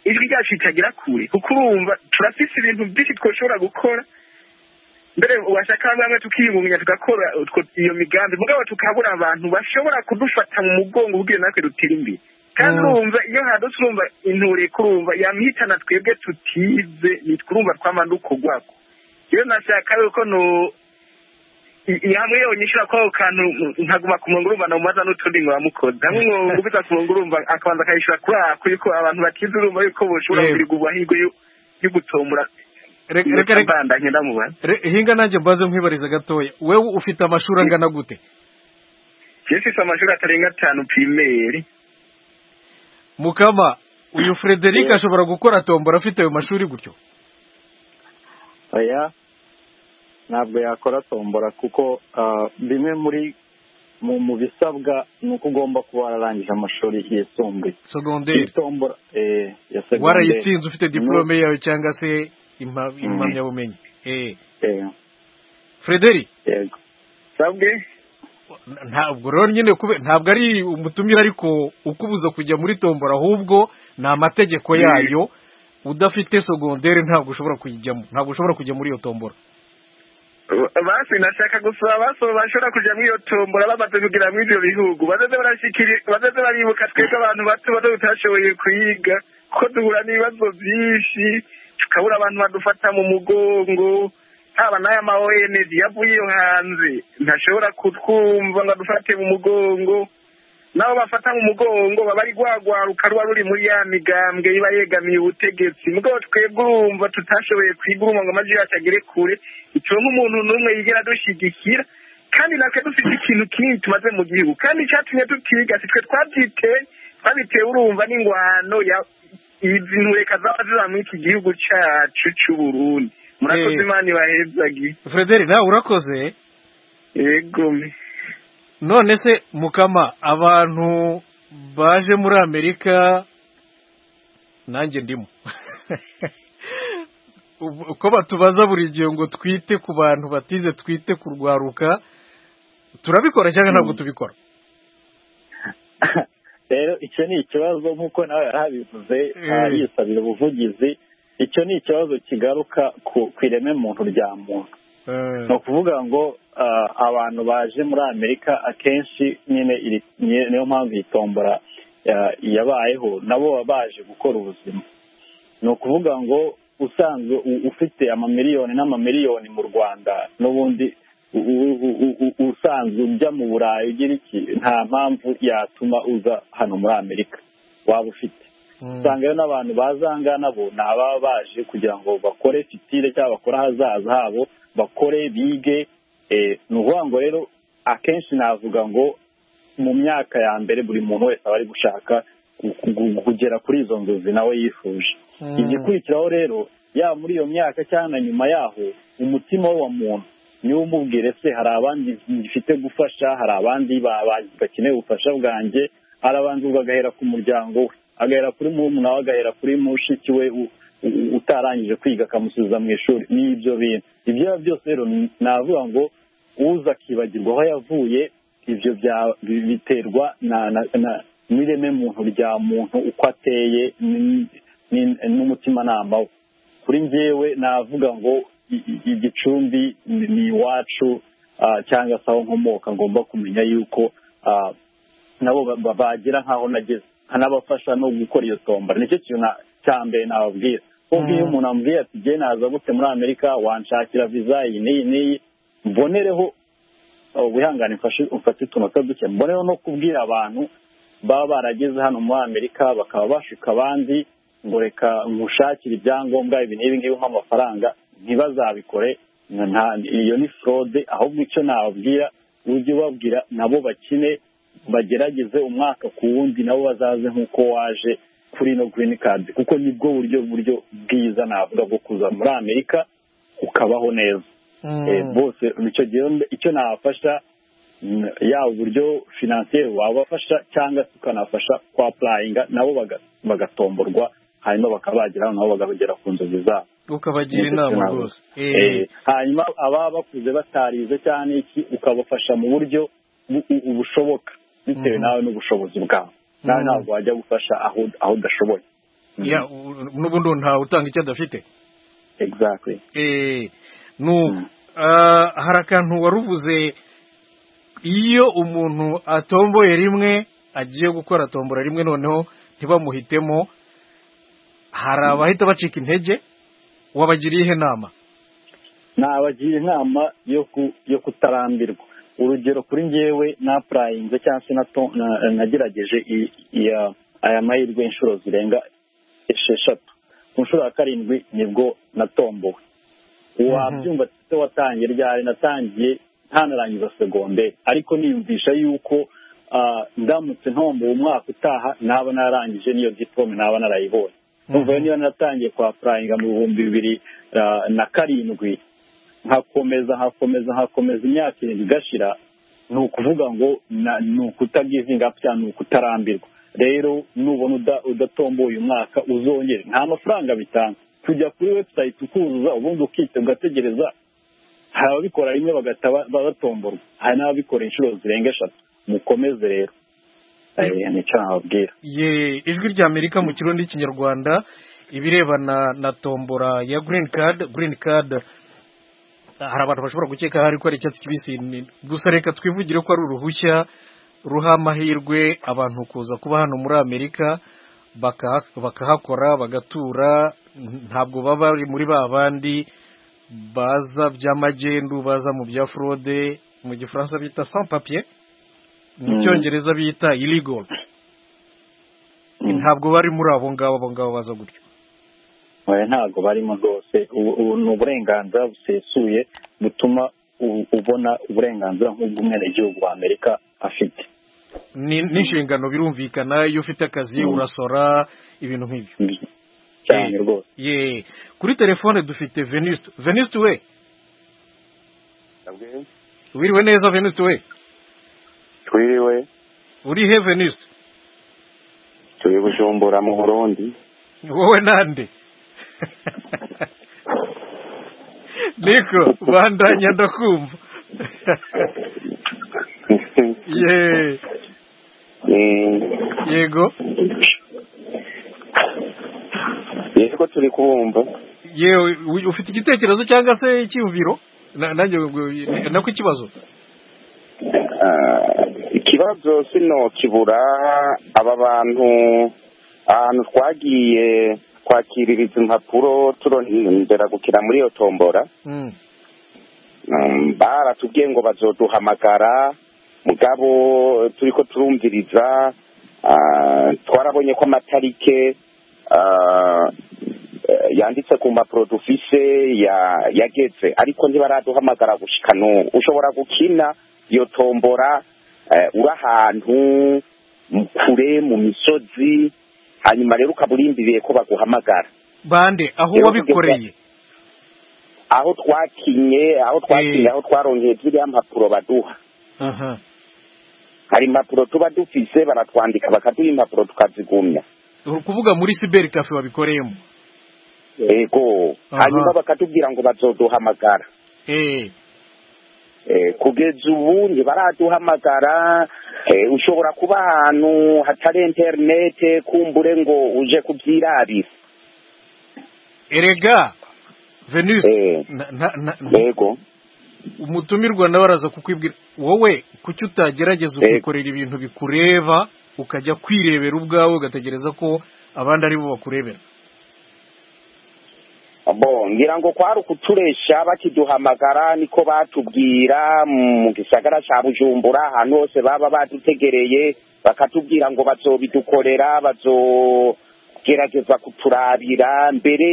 ijwi ryacu ritagira kure kuko urumva turafise ibintu byinshi twoshobora gukora mbere washaka bamwe bamwe tukiyungunganya tugakora iyo migambi mugabo tukabura abantu bashobora kudufata mu mugongo ubwira natwe dutera imbere kandi urumva iyo hadutse urumva inture kurumva yamihitana twebwe tutize nitwurumva twamanuko gwako iyo nashaka yuko no hamwe yonyine ushobora kuba ako kantu nkaguma ku murongo urumva namumaza n'utundi ngo bamukoze hamwe umwungu ubita ku murongo urumva akabanza akayishyura kuri ako yuko abantu bakize urumva yuko boshobora kugirirwa amahirwe yo gutombora reka reka hinga nanjye mbanze nkwibariza gatoya wowe ufite amashuri angana gute ufite amashuri atarenga atanu pirimeri mukama uyu frederic ashobora gukora tombora afite ayo mashuri gutyo oya ntabwo yakora tombora kuko bimwe muri mu bisabwa ni uko ugomba kuba wararangije amashuri yisumbuye segonderi warayitsinze ufite diporome yawe cyangwa se impamyabumenyi frederi ntabwo rero nyine ntabwo ari umutumire ariko ukubuza kujya muri tombora ahubwo ni amategeko yayo udafite segonderi ntabwo ushobora kuyijyamo ntabwo ushobora kujya muri iyo tombora basi nashaka gusaba abasaba bashobora kujya muri iyo tombora bamaze kugera muri ibyo bihugu bazaze baribuka twebwe abantu bato bato tutashoboye kwiga ko duhura n'ibibazo byinshi tukabura abantu badufata mu mugongo haba n'aya ma onedi yavuye iyo hanze ntashobora kutwumva ngo adufate mu mugongo nabo bafata mu mugongo baba ari rwagwaruka ruba ruri muri ya migambwe iba yegamiye ubutegetsi mugabo twebwe urumva tutashoboye kwiga urumva ngo amajwi yacu agere kure ituwe nk'umuntu n'umwe yigera dushyigikira kandi natwe dufite ikintu kinini tumaze mu gihugu kandi icyatumye tutiga si twe twabyiteye twabitewe urumva n'ingwano izi ntureka zaba ziba muri iki gihugu cyacu cy'uburundi murakoze imana ibahezagiye frederi nawe urakoze yego none se mukama abantu baje muri amerika nanjye ndimo uko batubaza buri gihe ngo twite ku bantu batize twite kurwaruka turabikora cyangwa ntabwo tubikora rero icyo ni ikibazo nk'uko nawe yarabivuze yisabira ubuvugizi icyo ni ikibazo kigaruka ku ireme muntu rya muntu ni ukuvuga ngo abantu baje muri amerika akenshi nyine niyo mpamvu iyi tombora yabayeho nabo baba baje gukora ubuzima ni ukuvuga ngo usanzwe ufite amamiliyoni n'amamiliyoni mu rwanda n'ubundi usanzwe ujya mu burayi ugira iki nta mpamvu yatuma uza hano muri amerika waba ufite usangayo n'abantu bazangana bo ni ababa baje kugira ngo bakore fitire cyangwa bakore ahazaza habo bakore bige ni ukuvuga ngo rero akenshi navuga ngo mu myaka ya mbere buri muntu wese aba ari gushaka kugera kuri izo nzozi nawe yifuje igikurikiraho rero yaba muri iyo myaka cyangwa na nyuma yaho umutima we wa muntu niba umubwire se hari abandi gifite gufasha hari abandi bakeneye ubufasha bwanjye arabanza ubwo agahera ku muryango we agahera kuri murumuna we agahera kuri mushiki we utarangije kwiga akamusubiza mu ishuri n'ibyo bintu ibyo ari byo byose rero navuga ngo uza akibagirwa aho yavuye ibyo biterwa n'ireme muntu rya muntu uko ateye n'umutimanama we kuri ngewe navuga ngo igicumbi ni iwacu cyangwa se aho nkomoka ngomba kumenya yuko nabo bagira nk'aho nageze nkanabafasha no gukora iyo tombora nicyo kintu cya mbere nababwira kuko iyo umuntu amubwiye ati jye naza gute muri amerika wanshakira viza iyi n'iyi n'iyi mbonereho wihangane mfate utunota duke mbonereho no kubwira abantu baba barageze hano muri amerika bakaba bashuka abandi ngo reka nkushakire ibyangombwa ibi n'ibi ngibi nk'amafaranga ntibazabikore iyo ni forode ahubwo icyo nababwira ujye ubabwira nabo bakine bagerageze umwaka ku wundi nabo bazaze nk'uko waje kuri ino girini kadi kuko nibwo buryo buryo bwiza navuga bwo kuza muri amerika ukabaho neza bose icyo nabafasha yaba uburyo finansiyeri wabafasha cyangwa se ukanafasha kwa purayinga nabo bagatomborwa hanyuma bakaba bageraho nabo bakagera ku nzozi zabo ukabagira inama rwose hanyuma ababa bakuze batarize cyane iki ukabafasha mu buryo bushoboka bitewe nawe n'ubushobozi bwawe nawe ntabwo wajya gufasha aho udashoboye n'ubundi ntawe utanga icyo adafite hari akantu wari uvuze iyo umuntu atomboye rimwe agiye gukora tombora rimwe noneho ntibamuhitemo hari abahita bacika intege wabagiriye ihe nama nabagira inama yo kutarambirwa urugero kuri ngewe napurayinze cyangwa se nagerageje aya mahirwe inshuro zirenga esheshatu ku nshuro ya karindwi nibwo natombowe wabyumva se watangiye ryari natangiye ntanarangiza segonderi ariko niyumvisha yuko ndamutse ntombowe umwaka utaha naba narangije n'iyo diporome naba narayibonye numva niba naratangiye kwa purayinga mu bihumbi bibiri na karindwi nkakomeza nkakomeza nkakomeza imyaka irindwi igashira ni ukuvuga ngo ni ukutagizinga cyangwa ni ukutarambirwa rero nubona udatomboye umwaka uzongere nta mafaranga bitanga kujya kuri webusayiti ukuzuza ubundi ukite ugategereza hari ababikora rimwe bagahita batomborwa hari n'ababikora inshuro zirenga eshatu mukomeze rero nicyo nababwira ijwi rya amerika mu kirundi n'ikinyarwanda ibirebana na tombora ya girini kadi girini kadi hari abantu bashobora gukeka hari ko ari icyatsi kibisi gusa reka twivugire ko ari uruhushya ruha amahirwe abantu kuza kuba hano muri amerika bakahakora bagatura ntabwo baba bari muri ba bandi baza by'amagendu baza mu bya forode mu gifaransa bita sans papier mu cyongereza bita illegal ntabwo bari muri abo ngabo abo ngabo baza gutyo ntabwo barimo rwose ubu ni uburenganzira busesuye butuma ubona uburenganzira nk'ubw'umwenegihugu wa amerika afite n'inshingano birumvikana iyo ufite akazi urasora ibintu nk'ibyo cyane rwose kuri telefone dufite venisite venisite we wiriwe neza venisite we twiriwe urihe venisite turi bujumbura mu burundi wowe nande niko bandanya ndakumva yego yego turi kubumva yewe ufite igitekerezo cyangwa se icyumviro nanjye nako ikibazo ikibazo sino kibura aba bantu ahantu twagiye twakiririza impapuro turondera gukina muri iyo tombora baratubwiye ngo bazoduhamagara mugabo turi ko turumviriza twarabonye ko amatarike yanditse ku mpapuro dufise yageze ariko ntibaraduhamagara gushika n'ubu ushobora gukina iyo tombora uri ahantu kure mu misozi hanyuma rero ukaba urindiriye ko baguhamagara bande aho wabikoreye aho twakinye aho twakinye aho twaronkeye ziriya mpapuro baduha hari impapuro tuba dufise baratwandika bakaduha impapuro tukazigumya uri kuvuga muri siberi kafe wabikoreyemo yego hanyuma bakatubwira ngo bazoduhamagara kugeza ubu ntibaraduhamagara ushobora kuba ahantu hatari interinete kumbure ngo uje kubyirarira erega venise yego umutumirwa nawe araza kukwibwira wowe kuki utagerageza ukikorera ibintu bikureba ukajya kwirebera ubwawe ugategereza ko abandi ari bo bakurebera ngira ngo kwari ukuturesha bakiduhamagara niko batubwira mu gisagara cya bujumbura ahantu hose baba badutegereye bakatubwira ngo bazobidukorera gerageza kuturabira mbere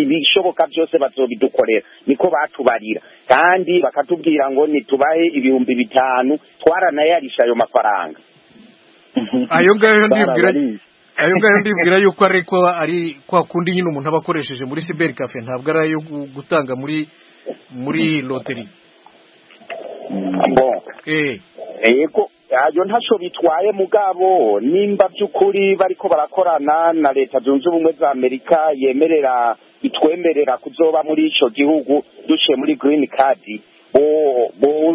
ibishoboka byose bazobidukorera niko batubarira kandi bakatubwira ngo ntitubahe ibihumbi bitanu twaranayarisha ayo mafaranga ayo ngayo ndibwira ayo ngayo ndibwira yuko ariko ari kwa kundi nyine umuntu aba akoresheje muri siberi kafe ntabwo ari ayo gutanga muri muri loteri yego ayo ntacyo bitwaye mugabo nimba by'ukuri bariko barakorana na leta zunze ubumwe za amerika yemerera itwemerera kuzoba muri icyo gihugu duciye muri girini kadi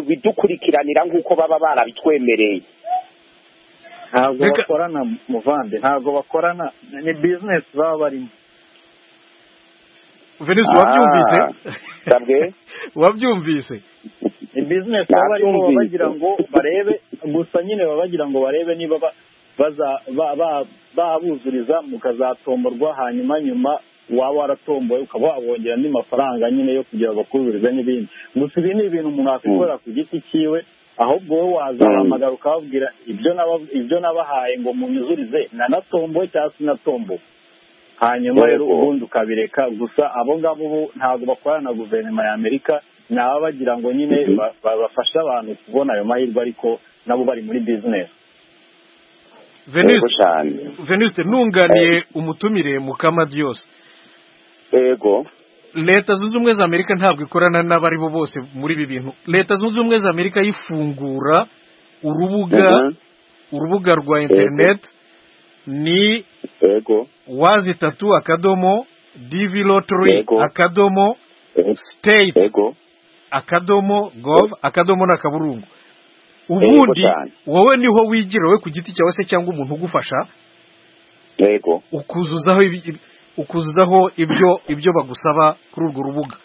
bidukurikiranira nk'uko baba barabitwemereye ntabwo bakorana muvande ntabwo bakorana ni bizinesi baba barimo venise wabyumvise wabyumvise ni bizinesi baba barimo bagira ngo barebe gusa nyine baba bagira ngo barebe niba babuzuriza mukazatomborwa hanyuma nyuma waba waratomboye ukaba wabongera andi mafaranga nyine yo kugira bakuzurize n'ibindi gusa ibi ni ibintu umuntu yakwikorera ku giti cyiwe ahubwo wowe wazahamagara ukababwira ibyo nabahaye ngo munyuzurize nanatomboye cyangwa sinatomboye hanyuma rero ubundi ukabireka gusa abo ngabo ubu ntabwo bakorana na guverinoma ya amerika ni ababa bagira ngo nyine bafashe abantu kubona ayo mahirwe ariko nabo bari muri bizinesi veniste ntunganiye umutumire mukamadiyose yego leta zunze ubumwe za amerika ntabwo ikorana n'abari bo bose muri ibi bintu leta zunze ubumwe za amerika yifungura urubuga urubuga rwa interineti ni wazi itatu akadomo divi lotori akadomo siteyiti akadomo gov akadomo n'akaburungu ubundi wowe niho wigira wowe ku giti cyawe se cyangwa umuntu ugufasha ukuzuzaho ukuzuzaho ibyo ibyo bagusaba kuri urwo rubuga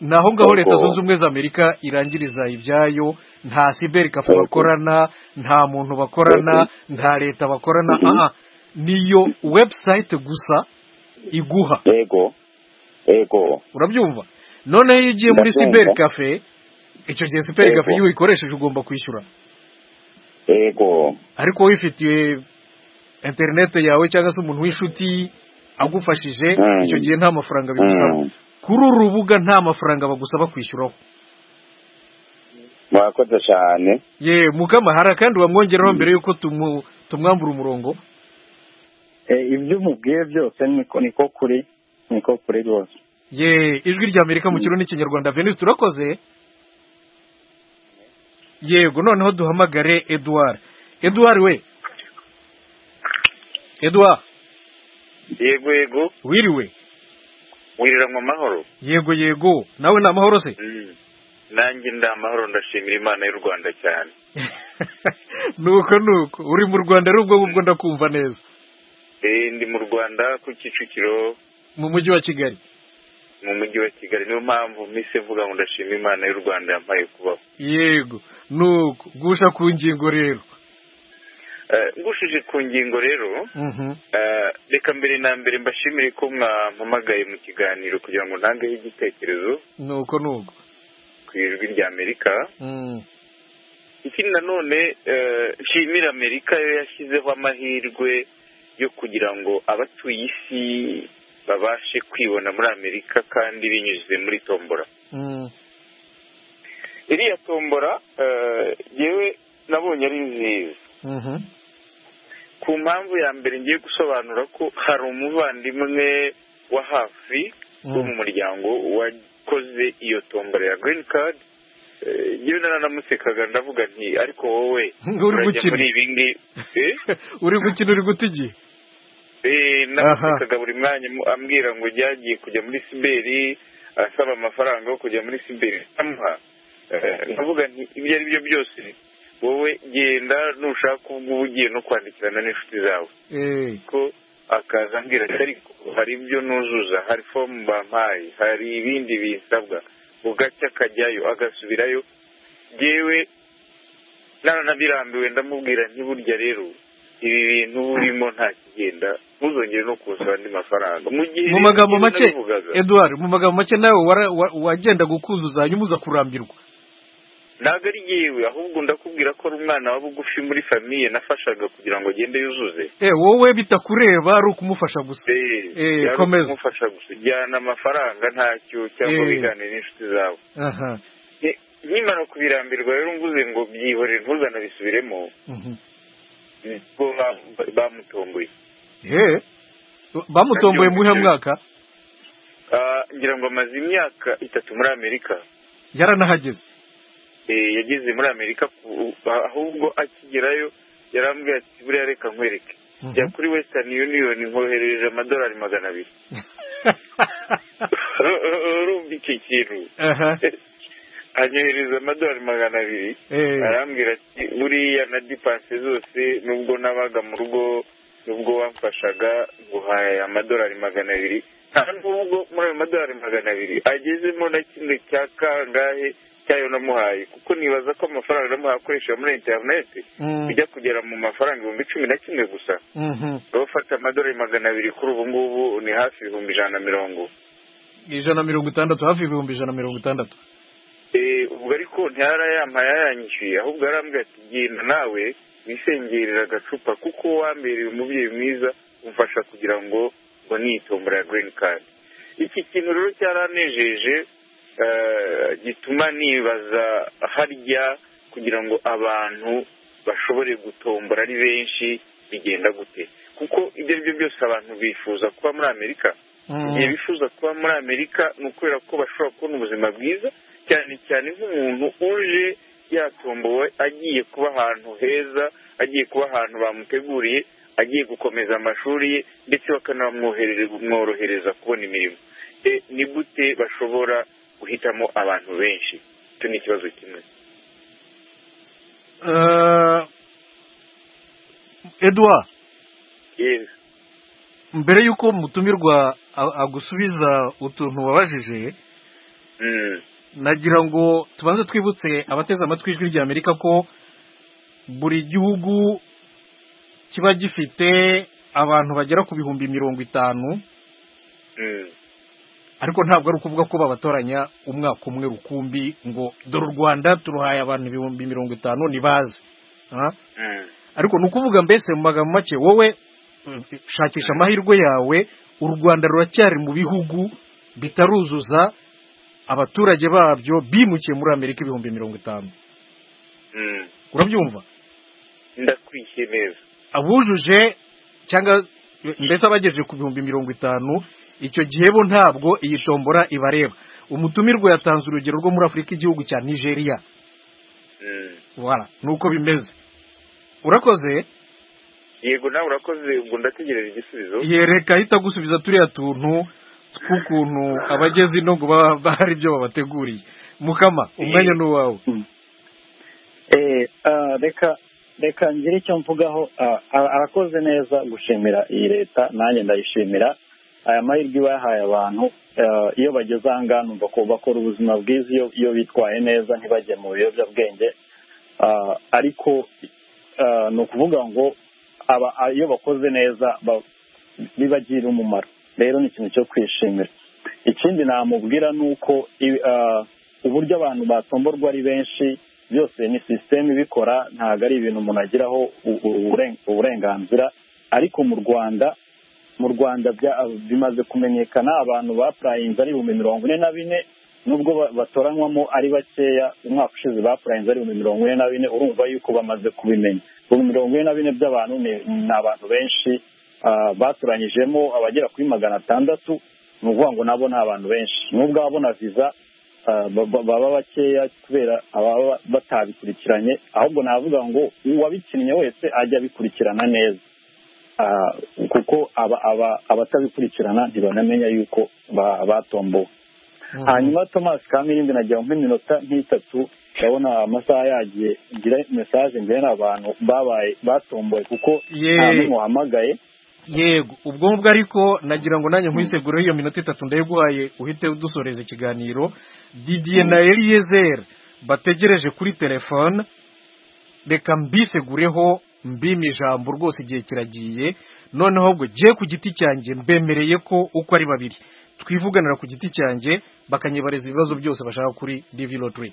naho ngaho leta zunze ubumwe za amerika irangiriza ibyayo nta siberi kafe bakorana nta muntu bakorana nta leta bakorana aha niyo webusayite gusa iguha urabyumva noneho iyo ugiye muri siberi kafe icyo gihe siberi kafe iyo uyikoresheje ugomba kwishyura ariko wifitiye interinete yawe cyangwa se umuntu w'inshuti agufashije icyo gihe nta mafaranga bigusaba kuri uru rubuga nta mafaranga bagusaba kwishyuraho murakoze cyane ye mukamahara kandi wamwongeraho mbere y'uko tumwambura umurongo ibyo umubwiye byose niko kuri niko kuri rwose ye ijwi rya amerika mu kiro n'ikinyarwanda venise turakoze yego noneho duhamagare eduard eduard we eduard yego yego wiriwe wirira mu mahoro yego yego nawe ni amahoro se nanjye ndi amahoro ndashimira imana y'u rwanda cyane nuko nuko uri mu rwanda ari ubwo ngubwo ndakumva neza ndi mu rwanda ku kicukiro mu mujyi wa kigali mu mujyi wa kigali niyo mpamvu misi mvuga ngo ndashima imana y'u rwanda yampaye kubaho yego nuko gusha ku ngingo rero ngushije ku ngingo rero reka mbere na mbere mbashimire ko mwampamagaye mu kiganiro kugira ngo ntangeho igitekerezo nuko nuko ku ijwi rya amerika ikindi nanone nshimira amerika yo yashyizeho amahirwe yo kugira ngo abatuye isi babashe kwibona muri amerika kandi binyuze muri tombora iriya tombora yewe nabonye ari nziza ku mpamvu ya mbere ngiye gusobanura ko hari umuvandimwe wa hafi wo mu muryango wakoze iyo tombora ya girini kadi yewe naranamusekaga ndavuga nti ariko wowe urajya muri ibi ngibi uri gukina uri guta igihe namusekaga buri mwanya ambwira ngo jyagiye kujya muri siberi asaba amafaranga yo kujya muri siberi amuha ndavuga nti ibyo ari byo byose wowe genda nushaka ubwo uba ugiye no kwandikirana n'inshuti zawe ko akaza ambwira ati ariko hari ibyo nuzuza hari fomu bampaye hari ibindi bisabwa ugacya akajyayo agasubirayo yewe naranabirambiwe ndamubwira ntiburya rero ibi bintu burimo nta kigenda ntuzongere no kunsaba andi mafaranga mu magambo make eduard mu magambo make nawe wagenda kuzuza hanyuma uza kurambirwa ntabwo ari yewe ahubwo ndakubwira ko ari umwana wa bugufi muri famiye nafashaga kugira ngo agende yuzuze wowe bitakureba ari ukumufasha gusa byari komeza kumufasha gusa ujyana amafaranga ntacyo cyangwa Eh. biganire n'inshuti zawe aha Ni- nkimara kubirambirwa rero mvuze ngo byihorere ntuzanabisubiremo mhm. nibwo ba- bamutomboye Eh, bamutomboye mu buhe mwaka Ah, ngira ngo amaze imyaka itatu muri amerika yaranahageze Eh, yageze muri amerika ku- ahubwo akigerayo yarambwiye ati buriya reka nkwereke Mhm. jya kuri western union nkoherereje amadolari magana abiri urumva icyo kintu aha anyohereza amadolari magana abiri Eh. arambwira ati buriya na dipanse zose nubwo nabaga mu rugo nubwo wamfashaga nguhaye amadolari magana abiri nta nubwo muri ayo madolari magana abiri agezemo na kimwe cya kangahe cyayo namuhaye kuko nibaza ko amafaranga namuhaye akoresha muri interineti Mm. bijya kugera mu mafaranga ibihumbi cumi na kimwe gusa Mhm. wowe ufata amadolari magana abiri kuri ubu ngubu ni hafi ibihumbi ijana na mirongo ijana na mirongo itandatu hafi ibihumbi ijana na mirongo itandatu Eh, ubwo ariko ntiyarayampaye yayanyishyuye ahubwo arambwira ati genda nawe wisengerera agacupa kuko wambereye umubyeyi mwiza umfasha kugira ngo ngo nitombora ya green card iki kintu rero cyaranejeje eh, gituma nibaza harya kugira ngo abantu bashobore gutombora ari benshi bigenda gute kuko ibyo ari byo byose abantu bifuza kuba muri amerika igihe bifuza kuba muri amerika ni ukubera ko bashobora kubona ubuzima bwiza cyane cyane nk'umuntu uje yatombowe agiye kuba ahantu heza agiye kuba ahantu bamuteguriye agiye gukomeza amashuri ye ndetse bakanamworohereza kubona imirimo E, ni gute bashobora guhitamo abantu benshi icyo ni ikibazo kimwe Eh, edouard Yes. mbere y'uko mutumirwa a- agusubiza utuntu wabajije Mm. nagira ngo tubanze twibutse abateze amatwi ijwi rya amerika ko buri gihugu kiba gifite abantu bagera ku bihumbi mirongo itanu Mm. ariko ntabwo ari ukuvuga ko babatoranya umwaka umwe rukumbi ngo dore u rwanda turuhaye abantu ibihumbi mirongo itanu ntibaze Ah? Mm. ariko ni ukuvuga mbese mu magambo make wowe mm, shakisha amahirwe yawe u rwanda ruracyari mu bihugu bitaruzuza abaturage babyo bimukiye muri amerika ibihumbi mirongo itanu Mm. urabyumva ndakwishyuye neza abujuje cyangwa mbese abagejeje ku bihumbi mirongo itanu icyo gihe bo ntabwo iyi tombora ibareba umutumirwa yatanze urugero rwo muri afurika igihugu cya nigeria Mm. voilà ni uko bimeze urakoze yego nawe urakoze ubwo ndategereje igisubizo yereka ahita agusubiza turiya tuntu tw'ukuntu abageze ino ngo baba bahari ibyo babateguriye mukama umwanya ni uwawe Eh, ah, reka reka ngire icyo mvugaho ah, ara- arakoze neza gushimira iyi leta nanjye ndayishimira aya mahirwe iba yahaye abantu ah, iyo bageze aha ngaha numva ko bakora ubuzima bwiza iyo iyo bitwaye neza ntibajye mu biyobyabwenge Ah, ariko ah, ni ukuvuga ngo aba- ah, iyo bakoze neza ba- bibagirira umumaro rero ni ikintu cyo kwishimira ikindi namubwira ni uko i- ah, uburyo abantu batomborwa ari benshi byose ni sisiteme ibikora ntabwo ari ibintu umuntu agiraho u- u- uburen- uburenganzira ariko mu rwanda mu rwanda bya- bimaze kumenyekana abantu bapurayinze ari ibihumbi mirongo ine na bine nubwo ba- batoranywamo ari bakeya umwaka ushize bapurayinze ari ibihumbi mirongo ine na bine urumva yuko bamaze kubimenya ibihumbi mirongo ine na bine by'abantu ni ni abantu benshi ah, batoranyijemo abagera kuri magana atandatu ni ukuvuga ngo nabo ni abantu benshi nubwo ababona viza ah, ba- ba- baba bakeya kubera ababa batabikurikiranye ahubwo navuga ngo uwabikinnye wese ajya abikurikirana neza Ah, kuko aba- aba- abatabikurikirana ntibamenya yuko ba- batombowe hanyuma thomas kamirindi nagira ngo nk'iminota nk'itatu ndabona amasaha yagiye ngira mesaje ngena abantu babaye batomboye kuko Ye- nta n'umwe wahamagaye yego ubwo ngubwo ariko nagira ngo nanjye nkwisegure iyo minota itatu ndayiguhaye uhite udusoreza ikiganiro didiye na eliyezeri bategereje kuri telefone reka mbisegureho mbime ijambo rwose igihe kiragiye noneho ubwo gihe ku giti cyanjye mbemereye ko uko ari babiri twivuganira ku giti cyanjye bakanyibariza ibibazo byose bashaka kuri divi lotiri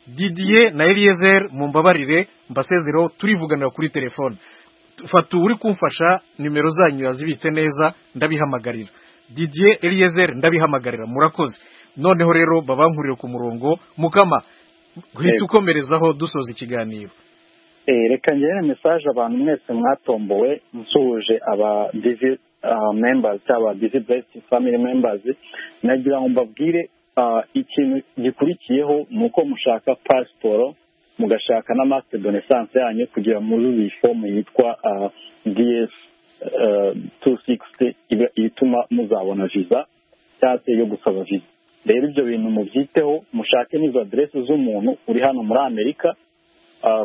didiye na eliezer mumbabarire mbasezereho turivuganira kuri telefone fata uri kumfasha nimero zanyu yazibitse neza ndabihamagarira didiye eliezer ndabihamagarira murakoze noneho rero babankurire ku murongo mukama guhita ukomerezaho dusoza ikiganiro reka ngere mesaje abantu mwese mwatombowe nsuhuje aba divi membazi cyangwa divi besiti famili membazi nagira ngo mbabwire ikintu gikurikiyeho ni uko mushaka pasiporo mugashaka na masite donesanse yanyu kugira muzuze iyi fomu yitwa diyesi tu sikisiti ituma muzabona viza cyangwa se yo gusaba viza rero ibyo bintu mubyiteho mushake n'izo aderesi z'umuntu uri hano muri amerika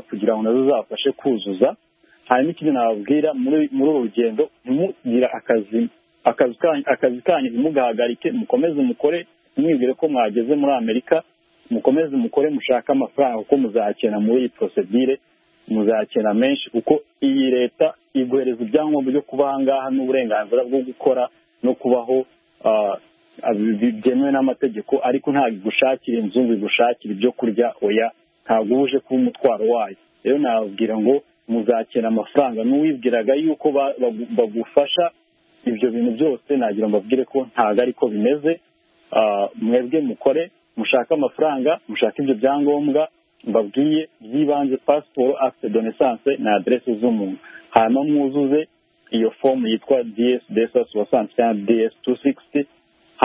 kugira ngo nazo zabafashe kuzuza hanyuma ikindi nababwira muri uru rugendo ntimugire akazi kanyu ntimugahagarike mukomeze mukore mwibwire ko mwageze muri amerika mukomeze mukore mushake amafaranga kuko muzakena muri iyi porosedire muzakena menshi kuko iyi leta iguhereza ibyangombwa byo kuba aha ngaha n'uburenganzira bwo gukora no kubaho byemewe n'amategeko ariko ntabwo igushakira inzu ngo igushakire ibyo kurya oya ntabwo uje kuba umutwaro wayo rero nababwira ngo muzakena amafaranga n'uwibwiraga yuko bagufasha ibyo bintu byose nagira ngo mbabwire ko ntabwo ariko bimeze mwebwe mukore mushake amafaranga mushake ibyo byangombwa mbabwiye by'ibanze pasiporo afite donesanse na aderesi z'umuntu hanyuma mwuzuze iyo fomu yitwa DS desasi wasanze cyangwa DS tu sikisiti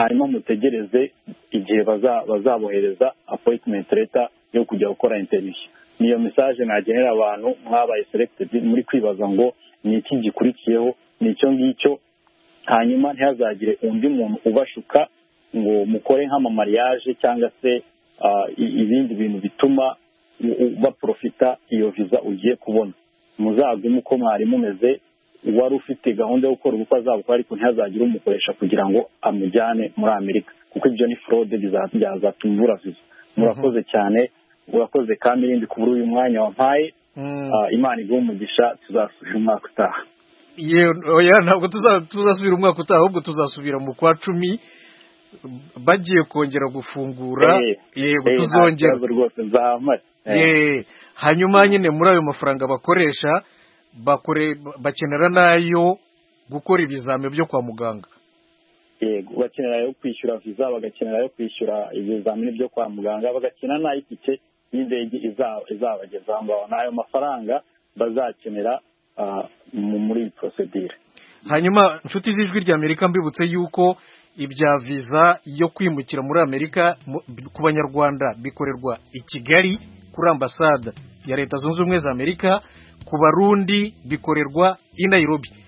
hanyuma mutegereze igihe bazabohereza apoyitimenti leta yo kujya gukora interiviyu niyo mesaje nagenera abantu mwabaye seregitedi muri kwibaza ngo ni iki gikurikiyeho ni icyo ngicyo hanyuma ntihazagire undi muntu ubashuka ngo mukore nk'amamariyaje cyangwa se ibindi bintu bituma baporofita iyo viza ugiye kubona muzagume uko mwari mumeze uwari ufite gahunda yo gukora ubukwe azabukora ariko ntihazagire umukoresha kugira ngo amujyane muri amerika kuko ibyo ni forode byazatuma ubura viza murakoze cyane urakoze kandi irindi kubura uyu mwanya wampaye imana iguha umugisha tuzasubira umwaka utaha oya ntabwo tuzasubira umwaka utaha ahubwo tuzasubira mu kwa cumi bagiye kongera gufungura yego tuzongera hanyuma nyine muri ayo mafaranga bakoresha bakenera n'ayo gukora ibizami byo kwa muganga yego bakenera ayo kwishyura viza bagakenera ayo kwishyura ibizamini byo kwa muganga bagakenera n'ay'itike y'indege izabageza aho ngaho n'ayo mafaranga bazakenera muri iyi porosedire hanyuma inshuti z'ijwi ry'amerika mbibutse yuko ibya viza yo kwimukira muri amerika ku banyarwanda bikorerwa i kigali kuri ambasade ya leta zunze ubumwe za amerika ku barundi bikorerwa i nairobi